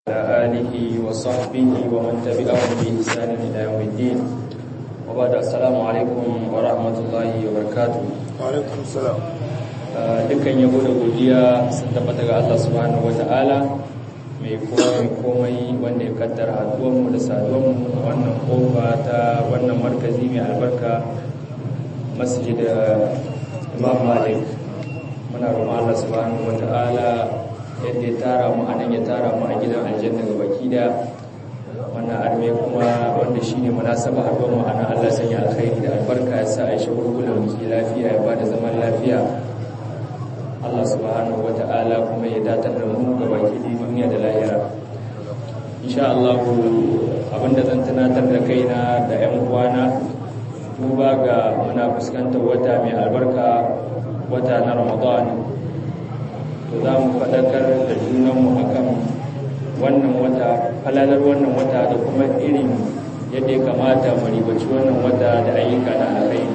وعلى آله وصحبه ومن تبعهم بإحسان إلى يوم الدين وبعد السلام عليكم ورحمة الله وبركاته alaikum salam dukkan yabo da godiya sun tabbata ga Allah subhanahu wata'ala mai komai komai wanda ya kaddara haduwanmu da saduwanmu a wannan kofa ta wannan markazi mai albarka masjid Imam Malik muna roƙon Allah subhanahu wata'ala yadda ya tara mu anan ya tara mu a gidan aljanna ga baki da wannan arme kuma wanda shine munasaba haɗuwar mu anan Allah sanya alkhairi da albarka ya sa a shi gurgulan muke lafiya ya bada zaman lafiya Allah subhanahu wata'ala kuma ya datar da mu ga baki da duniya da lahira insha Allah abinda zan tunatar da kaina da ƴan uwana duba ga muna fuskantar wata mai albarka wata na Ramadan to za mu faɗakar da junanmu a kan wannan wata falalar wannan wata da kuma irin yadda ya kamata mu ribaci wannan wata da ayyuka na alkhairi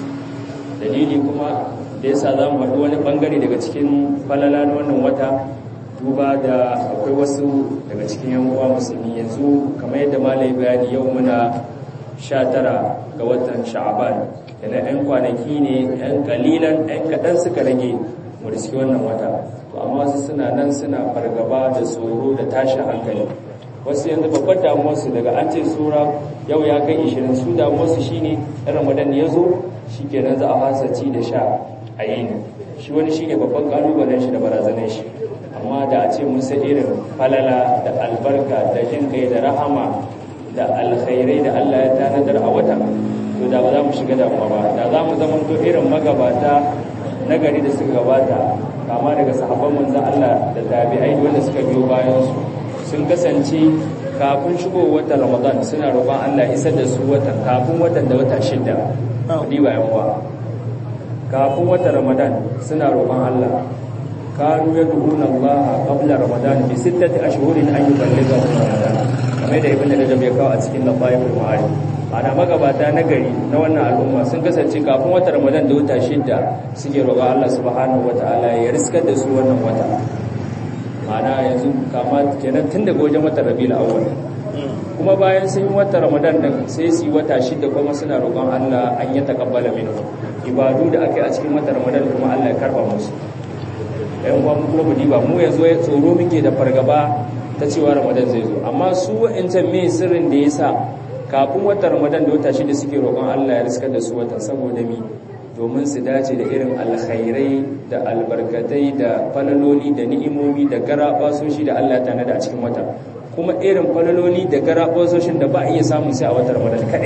dalili kuma da yasa za mu haɗu wani ɓangare daga cikin falala na wannan wata duba da akwai wasu daga cikin yan uwa musulmi yanzu kamar yadda malai bayani yau muna sha tara ga watan sha'aban yana yan kwanaki ne yan kalilan yan kaɗan suka rage mu da wannan wata to amma wasu suna nan suna fargaba da tsoro da tashin hankali wasu yanzu babbar damuwarsu daga an ce tsora yau ya kai ishirin su damuwarsu shine ɗan ramadan ya zo shi kenan za a fasa ci da sha a yi ne shi wani shi ne babban ƙalubalen shi da barazanar shi amma da a ce musa irin falala da albarka da jin kai da rahama da alkhairai da allah ya tanadar a wata to da ba za mu shiga damuwa ba da za mu zama to irin magabata nagari da suka gabata kama daga sahabban manzan Allah da tabi'ai wanda suka biyo bayan su sun kasance kafin shigo watan Ramadan suna roƙon Allah isar da su watan kafin watan da wata shida kudi bayan wa kafin watan Ramadan suna roƙon Allah kanu yad'una Allah qabla Ramadan bi sittati ashhurin an yuballigha Ramadan kamar da ibn Rajab ya kawo a cikin Lafaiful Ma'arif ana magabata na gari na wannan al'umma sun kasance kafin wata ramadan da wata shidda suke roƙa Allah subhanahu wata'ala ya riskar da su wannan wata ma'ana yanzu kama kenan tun daga wajen wata rabiul awwal kuma bayan sun yi wata ramadan din sai su yi wata shidda kuma suna roƙon Allah an ya taqabbala minhu ibadu da aka yi a cikin wata ramadan kuma Allah ya karba musu ɗan uwa mu kuma mu diba mu yanzu ya tsoro muke da fargaba ta cewa ramadan zai zo amma su wa'ancan me sirrin da yasa kafin watan ramadan da wata shida suke roƙon Allah ya riskar da su watan saboda mi domin su dace da irin alkhairai da albarkatai da falaloli da ni'imomi da garabasoshi da Allah ta nada a cikin wata kuma irin falaloli da garabasoshin da ba a iya samun sai a watan ramadan kadai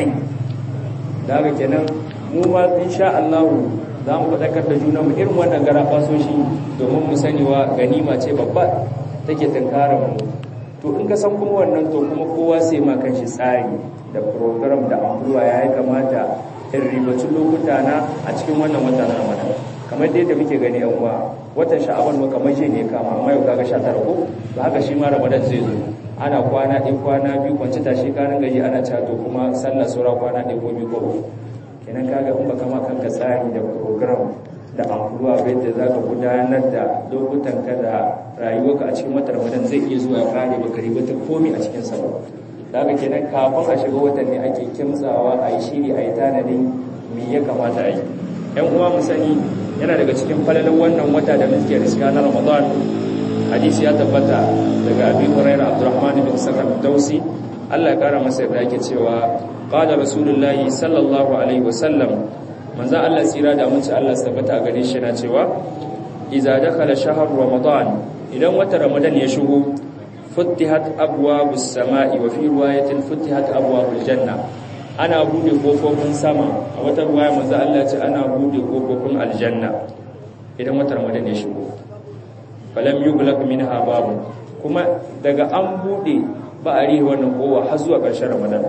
da haka kenan mu ma insha Allah za mu faɗakar da juna mu irin wannan garabasoshi domin mu sani wa ganima ce babba take tunkarar mu to in ka san kuma wannan to kuma kowa sai ma kanshi tsari da program da amfruwa ya yi kamata in ribacin lokuta na a cikin wannan wata na ramadan kamar dai da muke gani yan uwa watan sha'aban ma kamar shi ne kama amma yau kaga 19 ko to haka shi ma ramadan zai zo ana kwana ɗin kwana biyu kwanci tashi kanin gaji ana cato kuma sallar saura kwana ɗin ko biyu ko kenan kaga in baka ma kanka tsari da program da amfruwa bai da za ka gudanar da lokutan ka da rayuwarka a cikin watan ramadan zai iya zuwa ya kare baka ribata komi a cikin sabon da haka kenan kafin a shiga watan ne ake kimtsawa a yi shiri a yi tanadin me ya kamata a yi yan uwa mu sani yana daga cikin falalar wannan wata da muke riska na ramadan hadisi ya tabbata daga abi hurairah abdurrahman bin sakar dausi Allah ya kara masa yarda yake cewa qala rasulullahi sallallahu alaihi wasallam manzo Allah tsira da mun ci Allah tabbata a gare shi na cewa idza dakhala shahr ramadan idan wata ramadan ya shigo futtihat abwabus sama'i wa fi riwayatin futtihat abwabul janna ana bude kofofin sama a wata riwaya manzo Allah ce ana bude kofofin aljanna idan wata ramadan ya shigo falam yughlaq minha babu kuma daga an bude ba a rihe wannan kowa har zuwa ƙarshen ramadan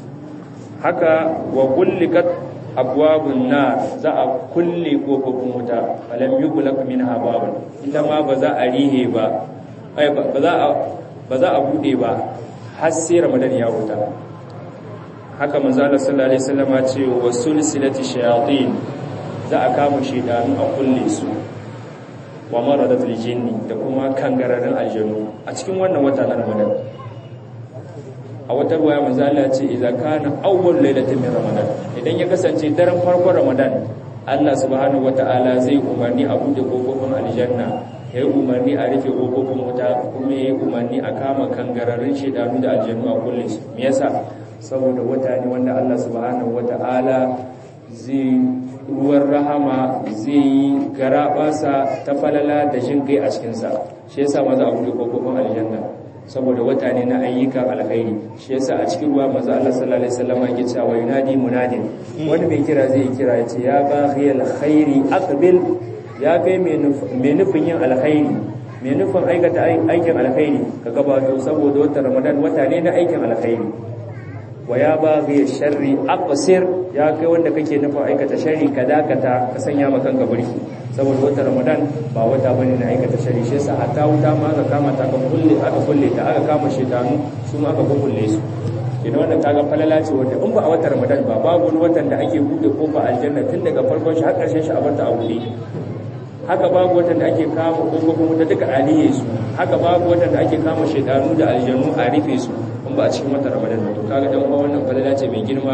haka wa kullikat abwabun nar za a kulle kofofin wuta falam yughlaq minha babu ita ma ba za a rihe ba ai ba za a ba za a bude ba har sai ramadan ya huta haka manzo Allah sallallahu alaihi wasallam ya ce wa sulsilati shayatin za a kama shedanu a kulle su wa maradatul jinni da kuma kangararin aljanu a cikin wannan wata na ramadan a wata ruwaya manzo Allah ya ce idza kana awwal lailatin min ramadan idan ya kasance daren farkon ramadan Allah subhanahu wata'ala zai umarni a bude kofofin aljanna ya yi umarni a rufe kofofin wuta kuma ya yi umarni a kama kangararrun shedanu da aljannu a kulle su me yasa saboda wata ne wanda Allah subhanahu wata'ala zai ruwan rahama zai yi garabasa ta falala da jin kai a cikinsa shi yasa maza a bude kofofin aljanna saboda wata ne na ayyukan alkhairi shi yasa a cikin ruwa maza Allah sallallahu alaihi wasallam yake cewa yunadi munadin wani mai kira zai kira ya ce ya baghi alkhairi aqbil ya kai mai nufin yin alkhairi mai nufin aikata aikin alkhairi ka gabato saboda wata ramadan wata ne na aikin alkhairi wa ya baghi sharri aqsir ya kai wanda kake nufin aikata sharri ka dakata ka sanya maka kanka burki saboda wata ramadan ba wata bane na aikata sharri shi yasa hatta wuta ma aka kama ta aka kulle aka kulle ta aka kama shedanu su ma aka kulle su kina wannan kaga falala ce wanda in ba a wata ramadan ba babu wani watan da ake bude kofa aljanna tun daga farkon shi har karshen shi a barta a bude haka babu watan da ake kama kofofin wuta duka aliye su haka babu watan da ake kama shedanu da aljannu a rufe su in ba a cikin wata ramadan ba to kaga dan uwa wannan falala ce mai girma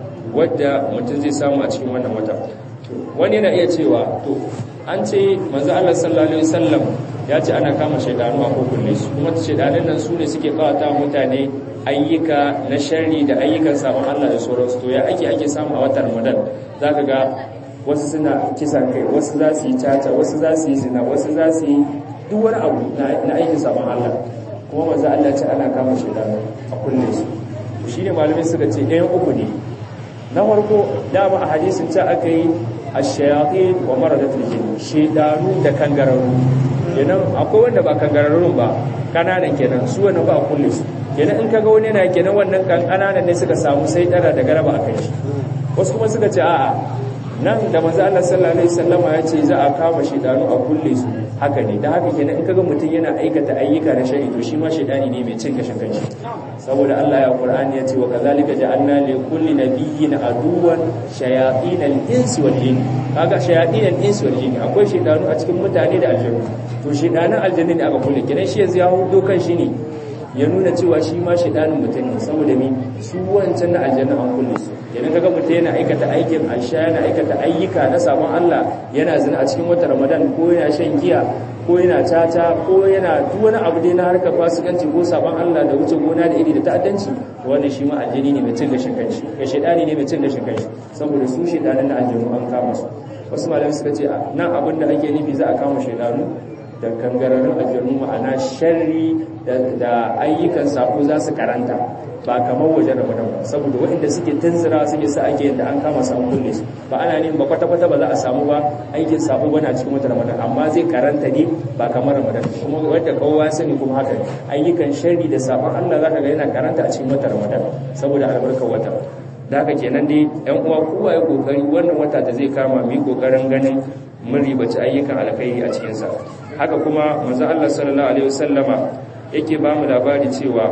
wadda mutum zai samu a cikin wannan wata wani yana iya cewa to an ce manzo Allah sallallahu alaihi wasallam ya ce ana kama shaidanu a kokulle su kuma shaidanun nan su ne suke kawata mutane ayyuka na sharri da ayyukan sabon Allah da sauransu to ya ake ake samu a watan Ramadan zaka ga wasu suna kisan kai wasu za su yi caca wasu za su yi zina wasu za su yi duk wani abu na aikin sabon Allah kuma manzo Allah ce ana kama shaidanu a kulle su to shine malamai suka ce ɗayan uku ne na farko dama a hadisin ce aka yi ash-shayatin wa maradatul jinn shaydanu da kangararru kenan akwai wanda ba kangararrun ba kananan kenan su wanda ba kullu su kenan in kaga wani yana kenan wannan kan kananan ne suka samu sai dara da garaba a kai shi wasu kuma suka ce a'a nan da manzo Allah sallallahu alaihi wasallama ya ce za a kama shaydanu a kulle su haka ne da haka kenan in kaga mutum yana aikata ayyuka na shari to shi ma shaydani ne mai cin gashin kanshi saboda Allah ya Qur'ani ya ce wa kazalika ja'alna li kulli nabiyyin aduwan shayatin al-insi wal jinn kaga shayatin al-insi wal jinn akwai shaydanu a cikin mutane da aljannu to shaydanan aljanni ne aka kulle kenan shi yanzu ya hudo kan shi ne ya nuna cewa shi ma shaydanin mutum ne saboda mi su wancan na aljanna an kulle su kenan kaga mutum yana aikata aikin aisha yana aikata ayyuka na sabon Allah yana zina a cikin watan Ramadan ko yana shan giya ko yana tata ko yana duk wani abu dai na harkar fasikanci ko sabon Allah da wuce gona da iri da ta'addanci wannan shi ma aljini ne mai cin gashin kanshi ga shedani ne mai cin gashin kanshi saboda su shedanan na aljinu an kama su wasu malamai suka ce nan abin da ake nufi za a kama shedanu da kangararrun aljanu ma'ana sharri da ayyukan sako za su karanta ba kamar wajen ramadan ba saboda waɗanda suke tunzira suke sa ake yadda an kama samu kulle su ba ana neman ba kwata-kwata ba za a samu ba aikin sako bana cikin wata ramadan amma zai karanta ne ba kamar ramadan kuma wadda kowa sani kuma haka ayyukan sharri da sabon allah za ka ga yana karanta a cikin wata ramadan saboda albarkar wata da haka kenan dai yan uwa kowa ya kokari wannan wata da zai kama mu yi kokarin ganin mun ribaci ayyukan alkhairi a cikinsa haka kuma manzo Allah sallallahu alaihi wasallama yake ba mu labari cewa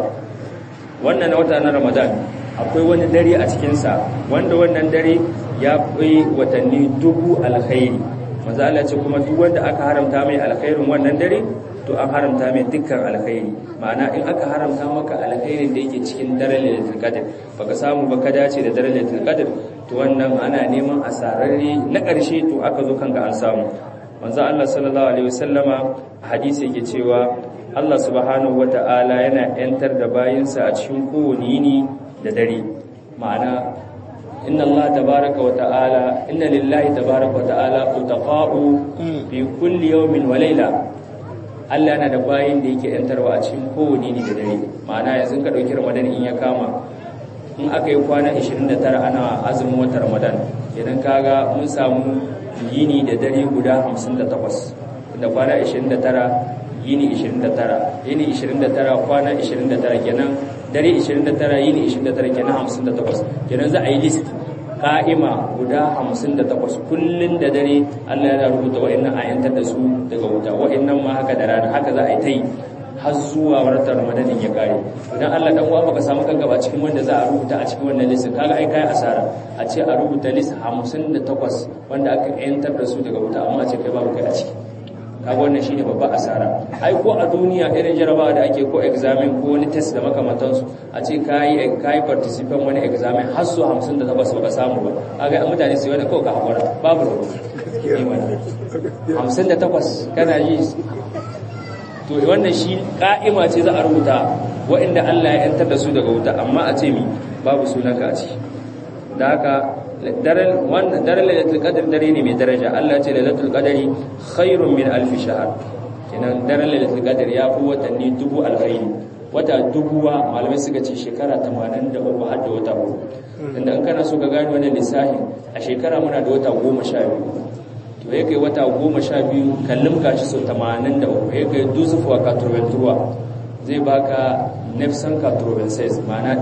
wannan na wata na Ramadan akwai wani dare a cikinsa wanda wannan dare ya fi watanni dubu alkhairi manzo Allah ce kuma duk wanda aka haramta mai alkhairin wannan dare to an haramta mai dukkan alkhairi ma'ana in aka haramta maka alkhairin da yake cikin daren lailatul qadr baka samu ba ka dace da daren lailatul qadr to wannan ana neman asararre na ƙarshe to aka zo kanka an samu manzo Allah sallallahu alaihi wasallama hadisi yake cewa Allah subhanahu wata'ala yana yantar da bayinsa a cikin kowane yini da dare ma'ana inna Allah tabaraka wa ta'ala inna lillahi tabaraka wa ta'ala utaqa'u fi kulli yawmin wa layla Allah yana da bayin da yake yantarwa a cikin kowane yini da dare ma'ana yanzu ka dauki Ramadan in ya kama in aka yi kwana 29 ana azumin watan Ramadan idan kaga mun samu yini da dare guda 58 da kwana 29 yini 29 yini 29 kwana 29 kenan dare 29 yini 29 kenan 58 kenan za a yi list ka'ima guda 58 kullun da dare Allah ya rubuta wa'annan ayantar da su daga wuta wa'annan ma haka da rana haka za a yi ta yi har zuwa watan ramadanin ya kare idan Allah dan uwa baka samu kanka ba cikin wanda za a rubuta a cikin wannan list kaga ai kai asara a ce a rubuta list 58 wanda aka yantar da su daga wuta amma a ce kai babu kai a ciki kaga wannan shine babba asara ai ko a duniya irin jarabawa da ake ko examen ko wani test da makamantansu a ce kai kai participant wani examen har su 58 baka samu ba kaga an mutane su wani ko ka hakura babu ruwa 58 kana yi to wannan shi ka'ima ce za a rubuta waɗanda Allah ya yantar da su daga wuta amma a ce mi babu sunanka a ciki da haka daren wannan daren lailatul qadr dare ne mai daraja Allah ce lailatul qadri khairun min alf shahr kenan daren lailatul qadr ya fi watanni dubu alkhairi wata dubuwa malamai suka ce shekara 83 har da wata uku inda in kana so ka gani wannan lissafi a shekara muna da wata 12 to ya kai wata 12 kallum kashi so 83 ya kai dusufu wa katurventuwa zai baka nefsan katurvenses ma'ana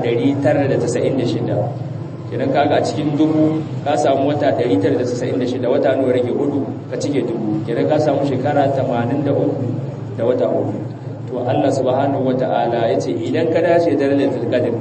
996 idan kaga a cikin dubu ka samu wata 996 wata nawa rage hudu ka cike dubu idan ka samu shekara 83 da wata hudu to Allah subhanahu wata'ala yace idan ka dace da lailatul qadr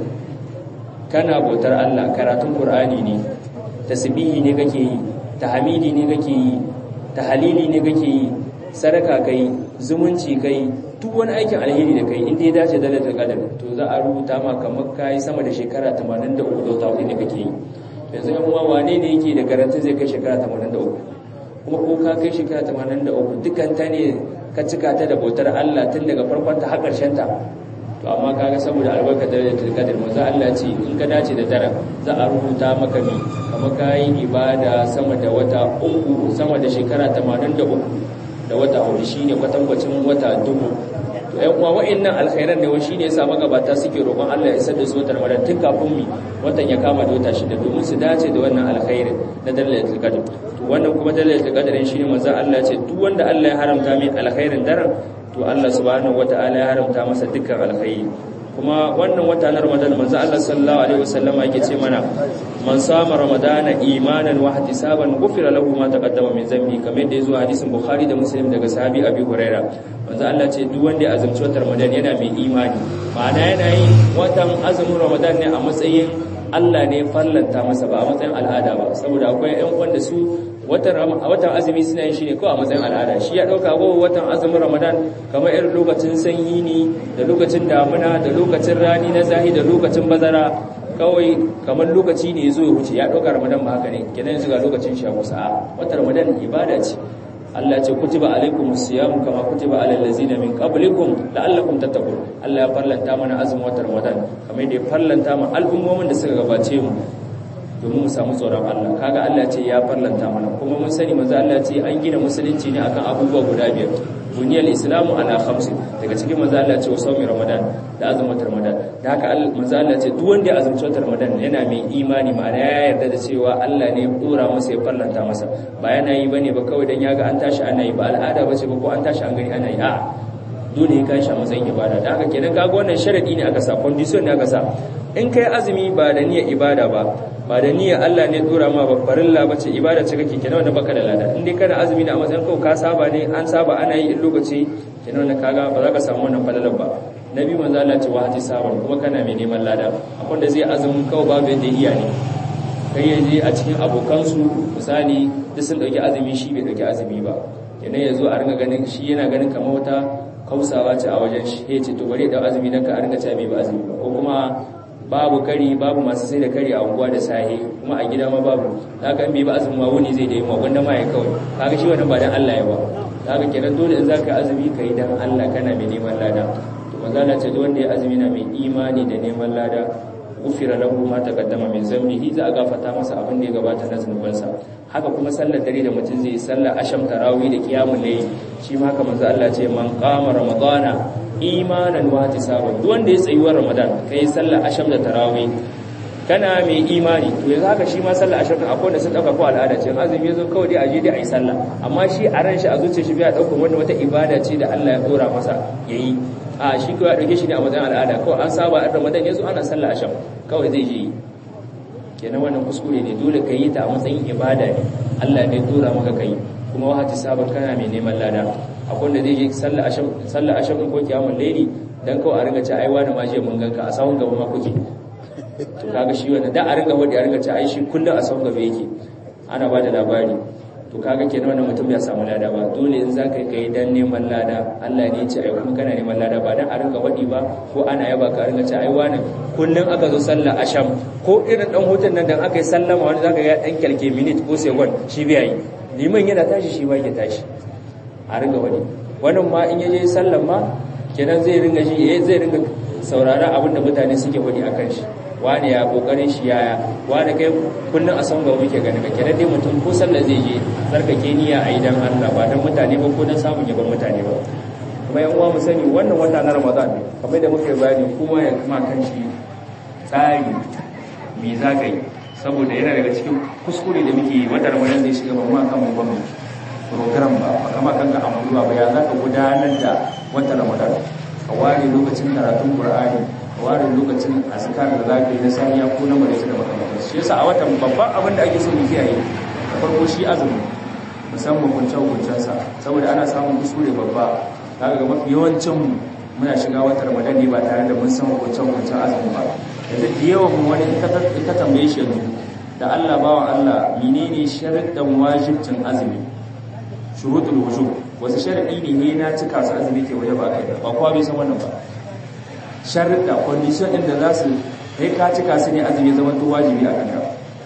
kana bautar Allah karatun Qur'ani ne tasbihi ne kake yi tahmidi ne kake yi tahlili ne kake yi sadaka kai zumunci kai duk wani aikin alheri da kai inda ya dace da lailatul qadr to za a rubuta ma kamar kai sama da shekara 83 da wata hudu ne kake yi yanzu yan uwa wane ne yake da garanti zai kai shekara 83 kuma ko ka kai shekara 83 dukan ta ne ka cika ta da bautar Allah tun daga farkon ta har ƙarshen ta to amma kaga saboda albarkar da lailatul qadr manzo Allah ce in ka dace da daren za a rubuta maka mi kamar kai ibada sama da wata uku sama da shekara 83 da wata hudu shine kwatankwacin wata dubu to ƴan uwa wa'annan alkhairan ne wani shine yasa magabata suke roƙon Allah ya isar da su watan Ramadan tun kafin mi watan ya kama da wata shida domin su dace da wannan alkhairin na dalailul qadr to wannan kuma dalailul qadr shine manzo Allah ya ce duk wanda Allah ya haramta mai alkhairin daren to Allah subhanahu wataala ya haramta masa dukkan alkhairi kuma wannan wata na Ramadan manzo Allah sallallahu alaihi wasallam yake ce mana man sama ramadana imanan wa ihtisaban ghufira lahu ma taqaddama min zambi kamar da yazo hadisin Bukhari da Muslim daga sahabi Abi Huraira manzo Allah ce duk wanda ya azumci watan Ramadan yana mai imani ma'ana yana yin watan azumin Ramadan ne a matsayin Allah ne fallanta masa ba a matsayin al'ada ba saboda akwai ƴan wanda su watan watan azumi suna yin shi ne kawai a matsayin al'ada shi ya dauka ko watan azumin Ramadan kamar irin lokacin sanyi ne da lokacin damuna da lokacin rani na zahi da lokacin bazara kawai kamar lokaci ne zo ya wuce ya dauka Ramadan ba haka ne kenan yanzu ga lokacin shi a kusa a watan Ramadan ibada ce Allah ce kutiba alaikumus siyam kama kutiba alal ladzina min qablikum la'allakum tattaqun Allah ya farlanta mana azumin watan Ramadan kamar da ya farlanta mana al'ummomin da suka gabace mu domin mu samu tsoron Allah kaga Allah ce ya farlanta mana kuma mun sani manzo Allah ce an gina musulunci ne akan abubuwa guda biyar buniyal islamu ala khamsin daga cikin manzo Allah ce wasawmi ramadan da azumin ramadan da haka manzo Allah ce duk wanda ya azumci ramadan yana mai imani ma'ana ya yarda da cewa Allah ne ya dora masa ya farlanta masa ba yana yi bane ba kawai dan yaga an tashi ana yi ba al'ada bace ba ko an tashi an gani ana yi a'a dole ya kashi a matsayin ibada da haka kenan kaga wannan sharadi ne aka sa condition ne aka sa in kai azumi ba da niyyar ibada ba ba da niyyar Allah ne dora ma ba farilla bace ibada ce kake kenan wanda baka da lada in dai kana azumi da a matsayin kawai ka saba ne an saba ana yi in lokaci kenan wannan kaga ba za ka samu wannan falalar ba nabi manzo Allah ce wahati saban kuma kana mai neman lada akwai da zai azumi kawai babu yadda iya ne kai yaje a cikin abokansu misali duk sun dauki azumi shi bai dauki azumi ba kenan yazo a ringa ganin shi yana ganin kamar wata kausawa ce a wajen shi ya ce to bari da azumi dan ka a ringa cewa bai ba azumi ba ko kuma babu kari babu masu sai da kari a unguwa da sahi kuma a gida ma babu haka in bai ba azumi ma wuni zai da yi ma wanda ma ya kawai kaga shi wannan ba dan Allah ya ba haka kenan dole in zaka azumi kai dan Allah kana mai neman lada to manzo Allah ce wanda ya azumi na mai imani da neman lada ufira lahu ma taqaddama min zambihi za a gafata masa abin da ya gabata na zunubansa haka kuma sallar dare da mutum zai sallar asham tarawih da qiyamul layl shi ma haka manzo Allah ce man qama ramadana imanan wa ihtisaban duk wanda ya tsayi wa ramadan kai sallar asham da tarawih kana mai imani to yanzu haka shi ma sallar asham akwai wanda sun dauka ko al'ada ce azumi yazo kawai dai aje dai ayi sallah amma shi a ran shi a zuciyar shi bai dauka wanda wata ibada ce da Allah ya dora masa yayi a shi kawai dauke shi ne a matsayin al'ada kawai an saba a ramadan yazo ana sallar asham kawai zai je kenan wannan kuskure ne dole ka yi ta a matsayin ibada ne Allah ne dora maka kai kuma wahati sabon kana mai neman lada akwai wanda zai je sallar asham sallar asham ko kiyamul layli dan kawai a ringa ci ai wani ma je mun ganka a sahun gaba ma kuke to kaga shi wannan da a ringa wadi a ringa ci ai shi kullun a sahun gaba yake ana bada labari to kaga kenan wannan mutum ya samu lada ba dole in zaka yi kai dan neman lada Allah ne ya ce ai kuma kana neman lada ba dan a rinka wadi ba ko ana yaba ka rinka ce ai wani kullun aka zo sallah asham ko irin dan hutun nan dan aka yi sallama wani zaka ga dan kyalke minute ko second shi bai yi liman yana tashi shi ba ya tashi a rinka wadi wannan ma in yaje sallan ma kenan zai ringa shi eh zai ringa saurara abinda mutane suke wadi akan shi wani ya kokarin shi yaya wani kai kullun a san ga muke gani ka kenan dai mutum ko sallah zai je tsarkake niyya a idan Allah ba dan mutane ba ko dan samun yaban mutane ba kuma yan uwa mu sani wannan wata na Ramadan ne kamar da muke bayani kuma ya kuma kan shi tsari me za ka yi saboda yana daga cikin kuskure da muke yi wata Ramadan zai shiga ba ma kan mu ba mu program ba ba kama kan ga amuluwa ba ya za ka gudanar da wata Ramadan ka ware lokacin karatun Qur'ani ware lokacin azkar da za ka yi na saniya ko na maraice da makamantar shi yasa a watan babban abin da ake so mu kiyaye da farko shi azumi musamman hukuncen sa saboda ana samun kuskure babba kaga ga mafi yawancin muna shiga watan ramadan ne ba tare da mun san hukuncen hukuncen azumi ba yanzu da yawan mu wani ita tambaye shi yanzu da Allah bawan Allah menene sharuɗan wajibcin azumi shurutul wujub wasu sharadi ne ne na cika su azumi ke waje ba kai ba kowa bai san wannan ba sharuɗa condition ɗin da za su kai ka cika su ne azumi zama to wajibi a kanka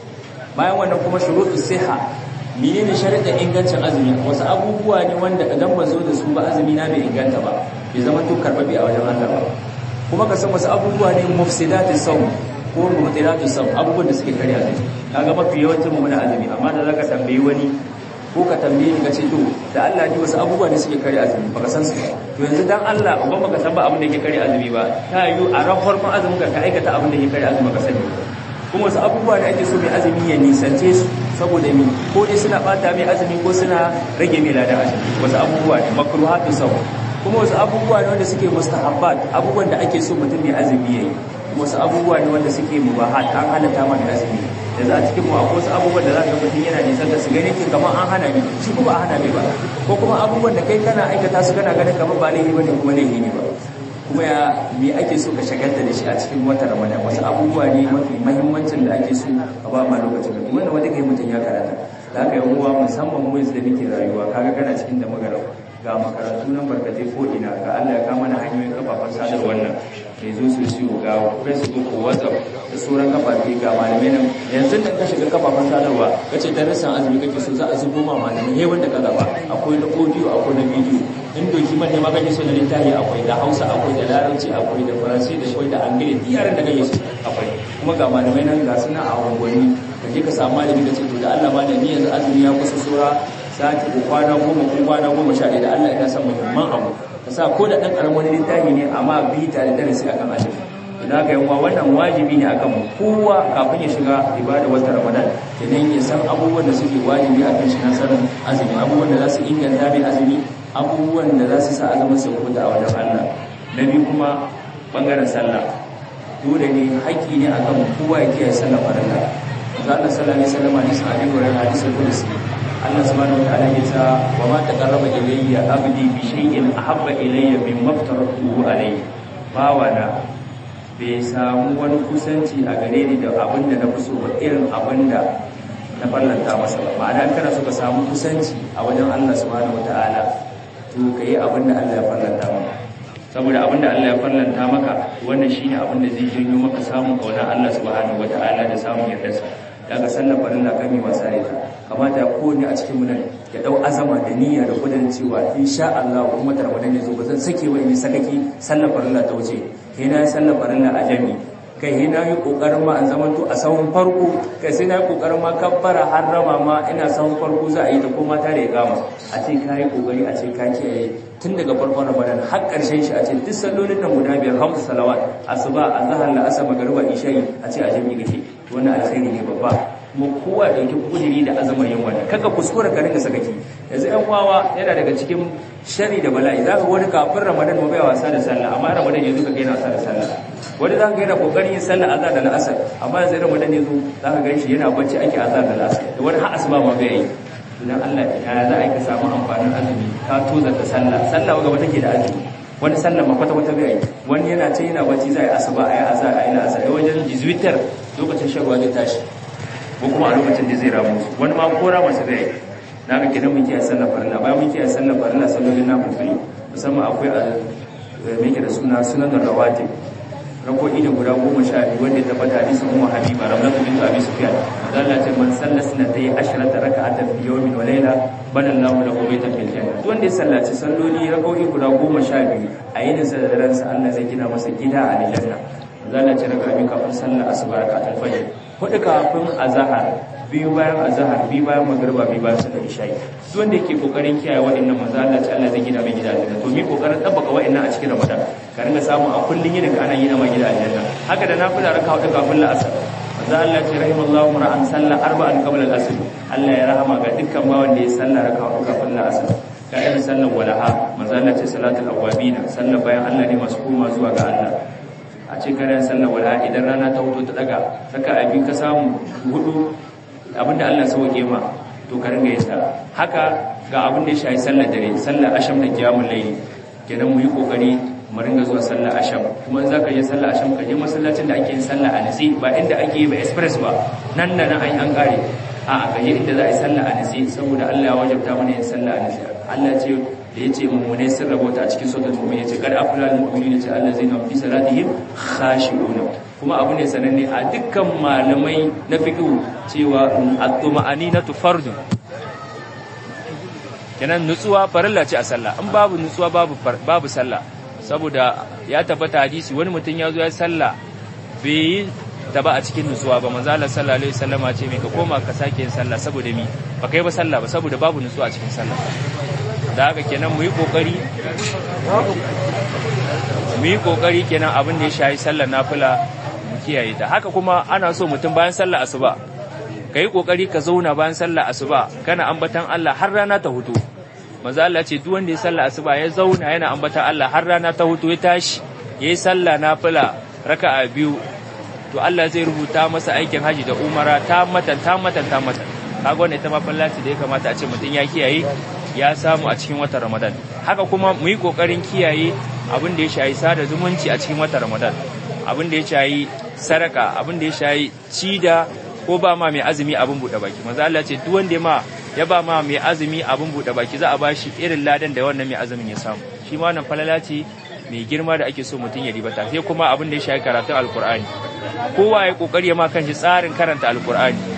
bayan wannan kuma shuruɗu siha menene sharuɗin ingancin azumi wasu abubuwa ne wanda idan ba zo da su ba azumi na bai inganta ba bai zama to karɓaɓe a wajen Allah ba kuma ka san wasu abubuwa ne mufsidatu sawm ko mubtilatu sawm abubuwan da suke karya azumi kaga mafi yawancin mu muna azumi amma da zaka tambayi wani ko ka tambaye ni ka ce to da Allah ji wasu abubuwa ne suke kare azumi baka san su ba to yanzu dan Allah uban baka san ba abin da yake kare azumi ba ta yi a ran farkon azumin ka aikata abin da yake kare azumi baka sani kuma wasu abubuwa da ake so mai azumi ya nisance su saboda mi ko dai suna bata mai azumi ko suna rage mai ladan azumi wasu abubuwa ne makruhatu saw kuma wasu abubuwa ne wanda suke mustahabbat abubuwan da ake so mutum mai azumi yayi wasu abubuwa ne wanda suke mubahat an halatta mana azumi da za a cikin mu akwai wasu abubuwan da za ka mutum yana nisan da su gani kin kamar an hana ni shi kuma a hana ni ba ko kuma abubuwan da kai kana aikata su kana ganin kamar ba laifi bane kuma laifi ne ba kuma ya me ake so ka shagalta da shi a cikin watan Ramadan wasu abubuwa ne mafi muhimmancin da ake so ka ba ma lokacin da wannan wanda kai mutum ya karata da haka yan uwa musamman mu yanzu da muke rayuwa kaga kana cikin da magana ga makarantu nan barkatai ko ina ga Allah ya kama mana hanyoyin kafafen sadarwar nan mai zo su siyo ga facebook ko whatsapp da sauran kafafe ga malamai nan yanzu da ka shiga kafafen sadarwa ka ce darasin azumi kake so za a zubo ma malamai he wanda ka zaba akwai na audio akwai na video in doki man ne ma kake so na littafi akwai da hausa akwai da larabci akwai da faransi da akwai da angile duk yaran da kake so akwai kuma ga malamai nan ga suna a unguwanni ka je ka samu malami ka ce to da Allah malami yanzu azumi ya kusa sura sati ko kwana goma ko kwana goma sha ɗaya da Allah ina son muhimman abu ka sa ko da ɗan ƙaramin wani littafi ne amma bi tare da darasi akan azumi idan ka yawa wannan wajibi ne akan mu kowa kafin ya shiga ibada wata ramadan idan ya san abubuwan da suke wajibi a kan shi na sanin azumi abubuwan da za su inganta mai azumi abubuwan da za su sa azumin sa kuta a wajen Allah na biyu kuma bangaren sallah dole ne haƙƙi ne akan kowa ya kiyaye sallah farilla Allah sallallahu alaihi wasallam hadisi Abi Hurairah hadisi Qudsi Allah subhanahu wataala ya ce wa ma taqarraba ilayya abdi bi shay'in ahabba ilayya mimma aftaratuhu alayhi bawana bai samu wani kusanci a gare ni da abinda na fi so ba irin abinda na fallanta masa ba ma'ana kana so ka samu kusanci a wajen Allah subhanahu wataala to kai abinda Allah ya fallanta maka saboda abinda Allah ya fallanta maka wannan shine abinda zai janyo maka samun kauna Allah subhanahu wataala da samun yardarsa daga sallar farilla kan yi wasa da ita kamata ya kowane a cikin munan ya dau azama da niyya da kudin cewa insha Allah kuma tarbadan ya zo ba zan sake wa in sakaki sallar farilla ta wuce kai na sallar farilla a jami kai sai na yi kokarin ma an zaman to a sahun farko kai sai na yi kokarin ma kabbara har rama ma ina sahun farko za a yi ta ko mata da ya gama a ce ka yi kokari a ce ka kiyaye tun daga farkon ramadan har karshen shi a ce duk sallolin nan guda biyar hamsu salawat asuba azhar la asar magriba isha'i a ce a jami'i kake wannan alkhairi ne babba kuma kowa dauki kudiri da azamar yin wannan kaga kuskure ka rinka sakaki yanzu ɗan wawa yana daga cikin shari da bala'i za ka wani kafin ramadan mu bai wasa da sallah amma ramadan yanzu ka gaina wasa da sallah wani za ka yana kokarin yin sallah azhar da al'asar amma yanzu ramadan yanzu za ka gan shi yana bacci ake azhar da al'asar da wani har asuba ma bai yi idan Allah ya za a yi ka samu amfanin azumi ka toza ta sallah sallah gaba take da azumi wani sallah ma kwata kwata bai yi wani yana ce yana bacci za a yi asuba a yi azhar a yi la'asar da wajen jizwitar lokacin shan ruwa zai tashi ko kuma a lokacin da zai ramu wani ma kora masu zai na ga kenan muke a sallar farilla bayan muke a sallar farilla sallolin na fulfuli musamman akwai a mai da suna sunan rawatib rako'i da guda goma sha biyu wanda ya tabbata hadisin ummu habiba ramlatu bintu abi sufyan Allah ce man salla sunnatay asharata raka'atan fi yawmin wa layla bana Allahu lahu baytan fil janna duk wanda ya sallaci salloli rako'i guda goma sha biyu a yinin sa da daren sa Allah zai gina masa gida a aljanna Allah ce raka'a biyu kafin sallar asuba raka'atul fajr hudu kafin azhar biyu bayan azhar biyu bayan magriba biyu bayan sallar isha'i duk wanda yake kokarin kiyaye waɗannan manzo Allah ce Allah zai gina mai gida aljanna to mi kokarin tabbaka waɗannan a cikin Ramadan ka ringa samu a kullun yin ka ana gina mai gida aljanna haka da nafila raka hudu kafin la'asar manzo Allah ce rahimallahu mar'an salla arba'an qabla al-asr Allah ya rahama ga dukkan ba wanda ya salla raka hudu kafin la'asar ga irin sallar walaha manzo Allah ce salatul awabina sallar bayan Allah ne masu koma zuwa ga Allah a ce karen sallar walaha idan rana ta hudu ta daga saka abi ka samu hudu abinda Allah sauke ma to ka ringa yasa haka ga abin da ya shayi sallar dare sallar asham da kiyamul layli kenan mu yi kokari mu ringa zuwa sallar asham kuma in zaka je sallar asham ka je masallacin da ake yin sallar a nasi ba inda ake yi ba express ba nan da nan an an kare a a ka je inda za a yi sallar a nasi saboda Allah ya wajabta mana yin sallar a nasi Allah ce da yace mu'minai sun rabota a cikin suratul mu'min yace kad aflal mu'minuna ce allazina fi salatihim khashi'una kuma abu ne sananne a dukkan malamai na fiqh cewa at-tuma'aninatu fardun kenan nutsuwa farilla ce a sallah in babu nutsuwa babu babu sallah saboda ya tabbata hadisi wani mutum ya zo ya sallah bai yi ta ba a cikin nutsuwa ba manzo Allah sallallahu alaihi wasallama ce mai ka koma ka sake yin sallah saboda mi ba kai ba sallah ba saboda babu nutsuwa a cikin sallah da haka kenan mu yi kokari mu yi kokari kenan abin da ya shayi sallar nafila mu kiyaye ta haka kuma ana so mutum bayan sallar asuba ka yi kokari ka zauna bayan sallar asuba kana ambatan Allah har rana ta hutu manzo Allah ce duk wanda ya sallar asuba ya zauna yana ambatan Allah har rana ta hutu ya tashi yayi sallah nafila raka'a biyu to Allah zai rubuta masa aikin haji da umara ta matan ta matan ta matan kaga wannan ita ma fallaci da ya kamata a ce mutum ya kiyaye ya samu a cikin watan Ramadan haka kuma mu yi kokarin kiyaye abin da ya shayi sada zumunci a cikin watan Ramadan abin da ya shayi saraka abin da ya shayi cida ko ba ma mai azumi abin buɗe baki manzo Allah ce duk wanda ma ya ba ma mai azumi abin buɗe baki za a bashi irin ladan da wannan mai azumin ya samu shi ma wannan falala ce mai girma da ake so mutum ya ribata sai kuma abin da ya shayi karatun alkur'ani kowa ya kokari ya ma kanshi tsarin karanta alkur'ani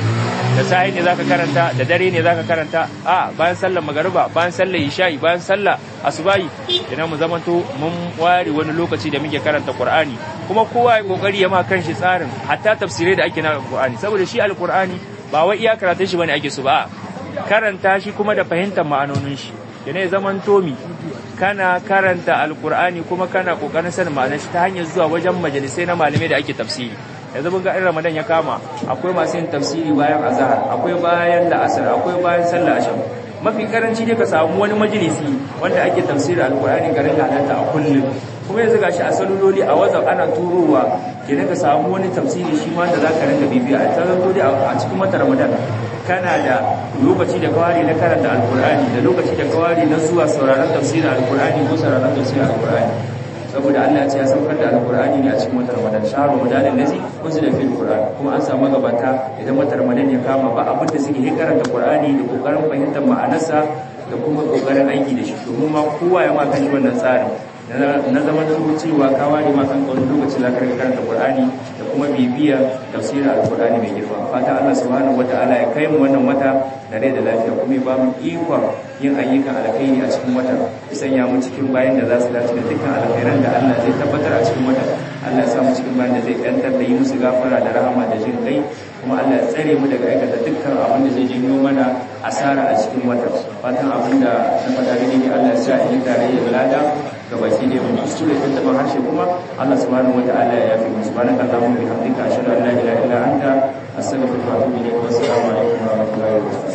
da sahi ne zaka karanta da dare ne zaka karanta a bayan sallar magariba bayan sallar isha'i bayan sallar asubahi idan mu zamanto mun ware wani lokaci da muke karanta qur'ani kuma kowa ya kokari ya ma kanshi tsarin hatta tafsirai da ake na alqur'ani saboda shi alqur'ani ba wai iya karatun shi bane ake so ba karanta shi kuma da fahimtar ma'anonin shi yana ya zamanto mi kana karanta alqur'ani kuma kana kokarin sanin ma'anar shi ta hanyar zuwa wajen majalisai na malamai da ake tafsiri yanzu mun ga in ramadan ya kama akwai masu yin tafsiri bayan azhar akwai bayan la'asar akwai bayan sallah asham mafi karanci ne ka samu wani majalisi wanda ake tafsiri alkur'ani garin halarta a kullum kuma yanzu gashi a saluloli a whatsapp ana turowa kenan ka samu wani tafsiri shi ma da zaka rinka bibiya a saluloli a cikin wata ramadan kana da lokaci da kawari na karanta alkur'ani da lokaci da kawari na zuwa sauraron tafsirin alkur'ani ko sauraron tafsirin alkur'ani saboda Allah ya ce ya saukar da alkur'ani ne a cikin watan Ramadan shahar Ramadan allazi unzila fil Qur'an kuma an samu gabata idan watan Ramadan ya kama ba abin da suke karanta Qur'ani da kokarin fahimtar ma'anarsa da kuma kokarin aiki da shi domin ma kowa ya ma kan wannan tsarin na zaman cewa ka ware ma kan wani lokaci za ka karanta Qur'ani da kuma bibiya tafsirin alkur'ani mai girma fata Allah subhanahu wataala ya kai mu wannan wata da rai da lafiya kuma ya ba mu ikon yin ayyukan alkhairi a cikin watan ya sanya mu cikin bayan da za su dace da dukkan alkhairan da Allah zai tabbatar a cikin watan Allah ya sa mu cikin bayan da zai yantar da yi musu gafara da rahama da jin kai kuma Allah ya tsare mu daga aikata dukkan abin da zai janyo mana asara a cikin watan fatan abin da na faɗa ne Allah ya sa in tare da lada ga baki ne mun kuskure tun taban harshe kuma Allah subhanahu wataala ya yafi mu subhanaka allahumma bihamdika ashhadu an la ilaha illa anta astaghfiruka wa atubu ilayk wa assalamu alaikum wa rahmatullahi wa barakatuh